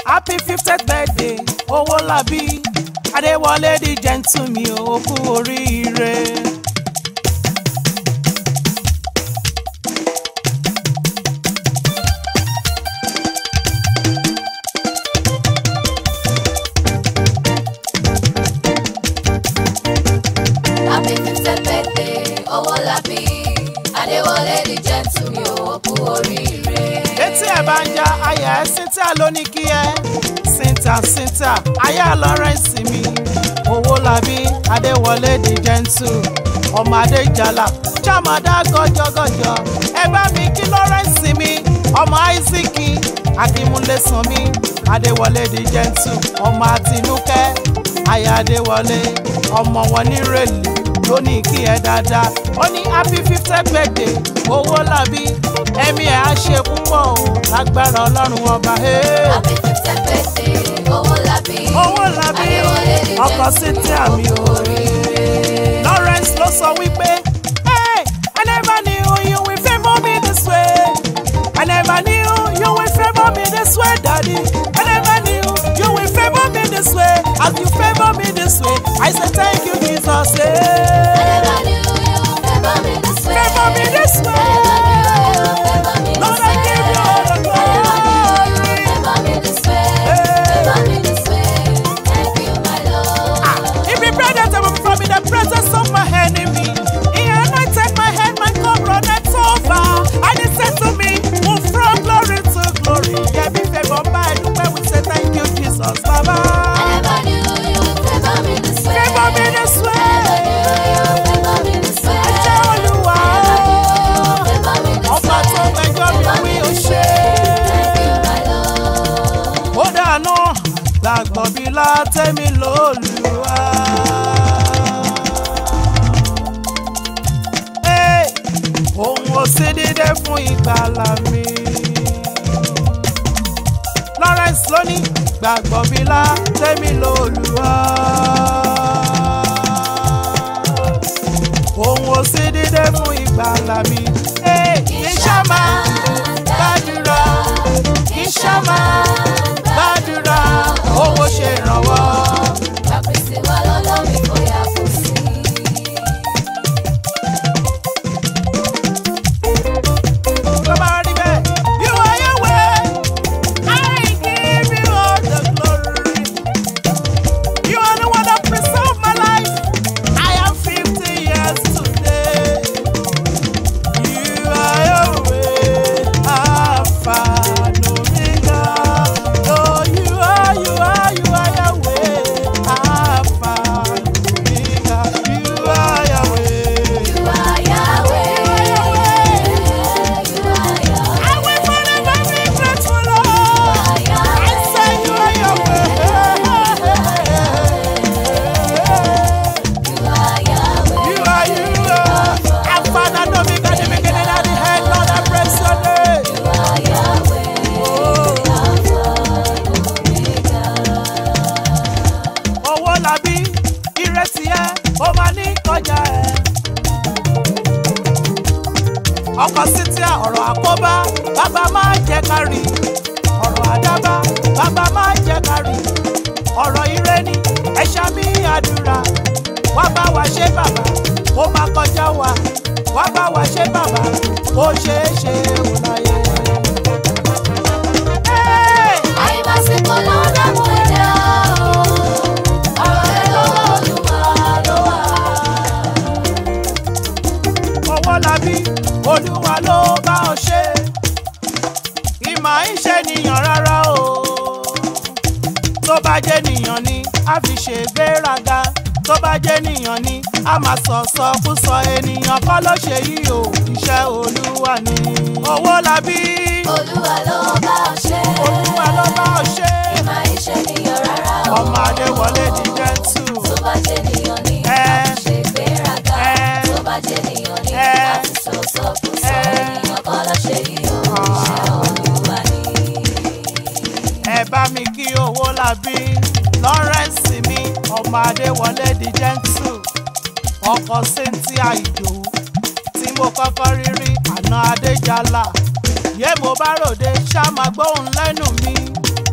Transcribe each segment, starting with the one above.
happy fiftieth birthday owó làbí adéwọlé di gentle mi ò kú oríire. Happy fiftieth birthday, Owólabí. Adéwọlé di gentle mi ò kú oríire. létí ẹ̀ bá ń ja ayà ẹ̀ cynthia ló ní kí ẹ cynthia cynthia ayà lawrence mi owólabí adéwọlé di gentle ọmọ adéjàlá jàmọ̀dá gọjọgọjọ ẹ bá mi kí lawrence mi ọmọ isaac akínmúlẹ̀sán mi adéwọlé di gentle ọmọ àtinúkẹ́ ayà adéwọlé ọmọ wọn nírèlè ló ní kí ẹ dáadáa ó ní happy fiftieth birthday owólabí ẹ̀mí ẹ̀ á ṣe púpọ̀ o lágbára ọlọ́run ọba. Hey. Happy fiftieth birthday, Owólabí. Owólabí Adéwọlé di ọkọ gentle sí tí mi ò àmì kú oríire. Lawrence ló sọ wípé hey, I never knew you will favour me this way I never knew you will favour me this way daddy I never knew you will favour me this way as you favour me this way I say thank you Jesus. I Hey. never knew you would favor me this way. Favour me this way. I never knew you would favor me this Lord, I way. give you all the I never knew you glory. would favor me this way. Favor me this way. Thank you, my Lord. If you pray that I will perform in the presence of my enemy, he anointed my head, my cup runneth over. And he said to me, move from glory to glory. Yeah, be favor by the way we say thank you, Jesus, Baba. I never knew you would favor me this way. Favor me this I way. never knew you would favor me this way. Ẹ jẹ́ Olúwa. Favor me this Ọba tó way. gbẹjọ́ mi Favor wí me ó this ṣe. Thank you, my Lord. Ó dànù gbàgbọ́ bí látẹ́mi lóluwà. Hey, Òun ò sí dídé fún ìgbàlà mi. Lawrence ló ní gbàgbọ́ bí látẹ́mi lóluwà. Òun ò sí dídé fún ìgbàlà mi. Hey, Kì í ṣá máa gbàdúrà, kì í ṣá máa gbàdúrà owó ṣe ìrànwọ́. Caprice wa lọ́lọ́ mi kò yà kù sí. Tó bá rí bẹ́ẹ̀, you are Yahweh, I give you all the glory. You are the one that preserved my life. I am fifty years today. You are Yahweh, Alpha and Omega. Oh, you are, you are, you are Yahweh, Alpha and Omega. You are Yahweh. You are Yahweh. You are Yahweh. I will forever be grateful, Lord. I say you are Yahweh. You are Yahweh. You are, you are. Alpha and Omega, the beginning and the end, Lord, I praise your name. You are Yahweh. owó làbí ìrẹsì ẹ ó máa ní kọjá ẹ. ọkọ̀ sítìá ọ̀rọ̀ àkóbá bàbá máa jẹ́ ká rí ọ̀rọ̀ àdábá bàbá máa jẹ́ ká rí ọ̀rọ̀ ire ni ẹ ṣàmì àdúrà wá bá wa ṣe bàbá ó máa kọjá wa wá bá wa ṣe bàbá ó ṣeé ṣe ò láyé. Hey! Àìmásìkò ló ń dààmú ẹ̀dá o. Ọ̀rọ̀ ẹ̀ lọ́wọ́ Olúwa ló wà. owó labí olúwa ló bá ọ ṣe ìmọ̀ ìṣe nìyàn rárá o tó bá jẹ́ nìyàn ni a fi ṣe gbéraga tó bá jẹ́ nìyàn ni a máa sọ sọkúsọ ènìyàn kọ́ ló ṣe yìí o iṣẹ́ olúwa ni owó labí Olúwa ló bá ọ ṣe. olúwa ló bá ọ ṣe Ìmọ̀ iṣẹ́ nìyàn rárá o. ọmọ adéwọlé di jẹ́ntù Tó bá jẹ́ nìyàn ni Ẹ. a ti ṣe ìgbéraga. Ẹ. Tó bá jẹ́ nìyàn ni Ẹ. a ti sọ sọkúsọ. Ẹ. Ènìyàn kọ́ ló ṣe yìí o. Iṣẹ́ Olúwa ni. ẹ bá mi kí owó labí lawrence mi ọmọ adéwọlé di gentle ọkọ cynthia ìdòwú tí mo kọ́kọ́ rí rí àná adéjàlá yé mo bá ròde ṣá máa gbóhùn lẹ́nu mi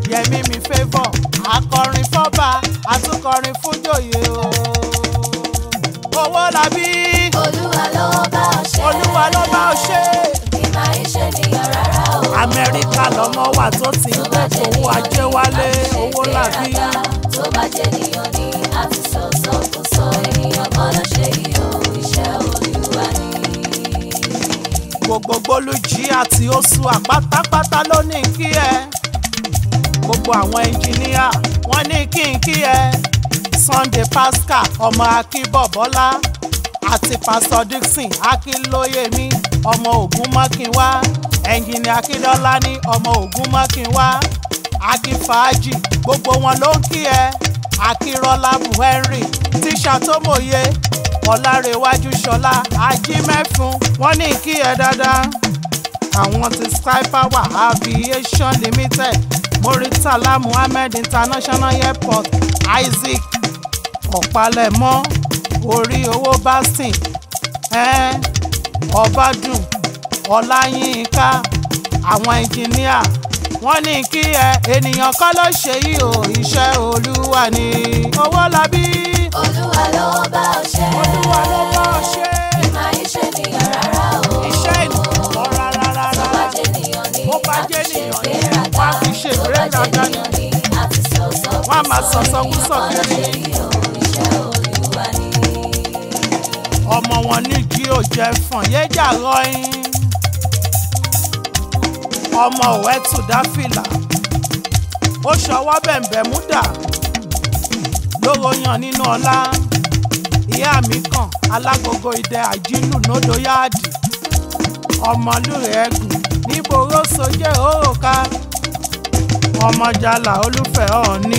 yẹmí mi favour akọrin fọ́ba àtúnkọrin fújòyè o. owó làbí olúwa ló bá ọ ṣe. olúwa ló bá ọ ṣe. ìmọ̀ iṣẹ́ nìyàn rárá o. amẹ́ríkà lọ́mọ wà tó ti ń pẹ́ fowó ajé wálé owó làbí. tó bá jẹ́ nìyàn ni a ti sọ sọkúsọ ènìyàn kan ló ṣe yìí o iṣẹ́ olúwa ni. gbogbo gbólójì àti oṣù àpátápátá ló ní kí ẹ gbogbo àwọn ẹnjìníà wọn ní kí n kí ẹ sunday pascal ọmọ akínbọ̀bọ́lá àti pastor dixon akínlóyèmí ọmọ ògúnmọ́kínwá ẹnjìníà akíndọ́lá ní ọmọ ògúnmọ́kínwá akínfàájì gbogbo wọn ló ń kí ẹ akínrọ́lá buhari tíṣà tó mòye ọ̀làrẹ̀wájú ṣọlá ajímẹ́fun wọ́n ní kí ẹ dáadáa àwọn ti sky power aviation limited muritala muhammed international airport isaac ọ̀pálẹ̀mọ́ orí owó bastin ẹn ọbádùn ọláyínká àwọn ẹnjìníà wọ́n ní kí ẹ ènìyàn kọ́ ló ṣe yìí o iṣẹ́ olúwa ni owó labí olúwa ló bá ọ ṣe. olúwa ló bá ọ ṣe ìmọ̀ iṣẹ́ nìyàn rárá o. iṣẹ́ ènìyàn kọ́ rárá tó rárá bá jẹ́ nìyàn ni Bó bá a jẹ́ ti ṣe nìyàn ni ìgbéraga. wọ́n á fi ṣe tó bá jẹ́ ìgbéraga ni. nìyàn ni a ti sọ sọkúsọ Wọ́n á máa sọ sọkúsọ ènìyàn kan ló kiri. ṣe yìí o iṣẹ́ olúwa ni. ọmọ wọn ní jí ò jẹ fọn yéjà rọyìn ọmọ òwe tù dáfìlà ó ṣọwọ́ bẹ̀m̀bẹ̀ múdà lóró yan nínú ọlá ìyá mi kàn alágogo idẹ àjílù nódò yáàdì ọmọlúrẹ ẹgùn níbo róso jẹ òròka ọmọjàlá olúfẹ́ ọ̀ọ́ni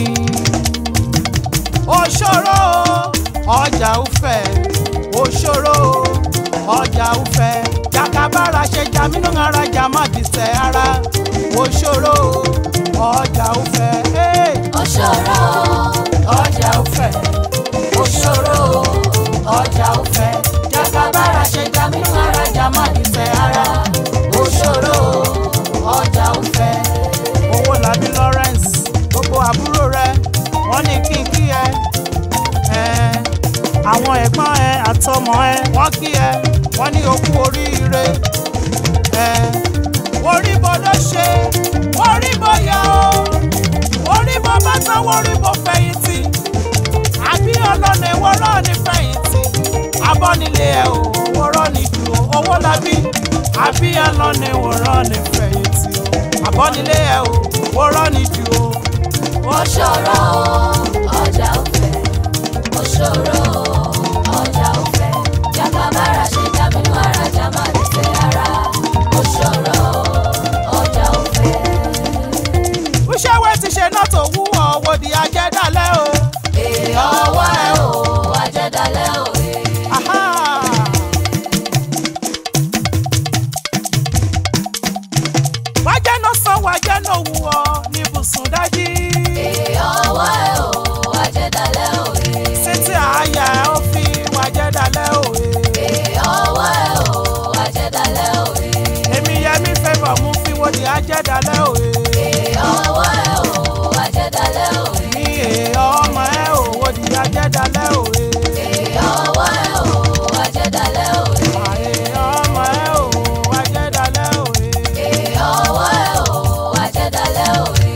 òṣòro ọjà ufẹ òṣòro ọjà ufẹ jàkàbára ṣe jamínú ara jàmá dìṣẹ ara òṣòro ọjà ufẹ hey, òṣòro ọjà ufẹ òṣòro ọjà ufẹ jàkàbára ṣe jamínú ara jàmá dìṣẹ ara òṣòro ọjà ufẹ owó làbí lawrence gbogbo àbúrò rẹ wọn ní kí n kí ẹ ẹ àwọn ẹ̀gbọ́n ẹ àtọmọ ẹ wọ́n kí ẹ wọ́n ní okú oríire ẹ orí bó ló ṣe orí bó yọ o orí bó bá sanwó orí bó fẹ̀yìntì àbí ọlọ́nà ìwọ́rọ́ ní fẹ̀yìntì abọ́nilé ẹ o wọ́rọ́ ní ju owó labí àbí ọlọ́nà ìwọ́rọ́ ní fẹ̀yìntì o abọ́nilé ẹ o wọ́rọ́ ní ju o. òṣòro ọjà òfẹ òṣòro ọjà òfẹ jàkàbára ṣe jábínú ara jàmá dìtẹ ara òṣòro ọjà òfẹ. Iṣẹ́ ti ṣe náà tó wú ọ̀wọ́ di ajẹ́dálẹ́ o. èrè ọwọ́ ẹ o àjẹdálẹ́ òye. Aha. Wájẹ́ náà san wájẹ́ náà wù ọ́ ní ibùsùn dájí. èrè ọwọ́ ẹ o àjẹdálẹ́ òye. Sétí àáyá ó fi wájẹ́ dálẹ́ òwe. èrè ọwọ́ ẹ o àjẹdálẹ́ òye. Èmi Yẹmí fẹ́bọ̀ mú fi wo di ajẹ́dálẹ́ òwe. èrè ọwọ́ ẹ o àjẹdálẹ́ òye. Mi èèyàn ọmọ ẹ̀ ò wo di ajẹ́dálẹ́ òwe. èrè ọwọ́ ẹ o àjẹdálẹ́ òye. Àèyàn ọmọ ẹ̀ ò wájẹ́ dálẹ́ òwe. èrè ọwọ́ ẹ o àjẹdálẹ́ òye.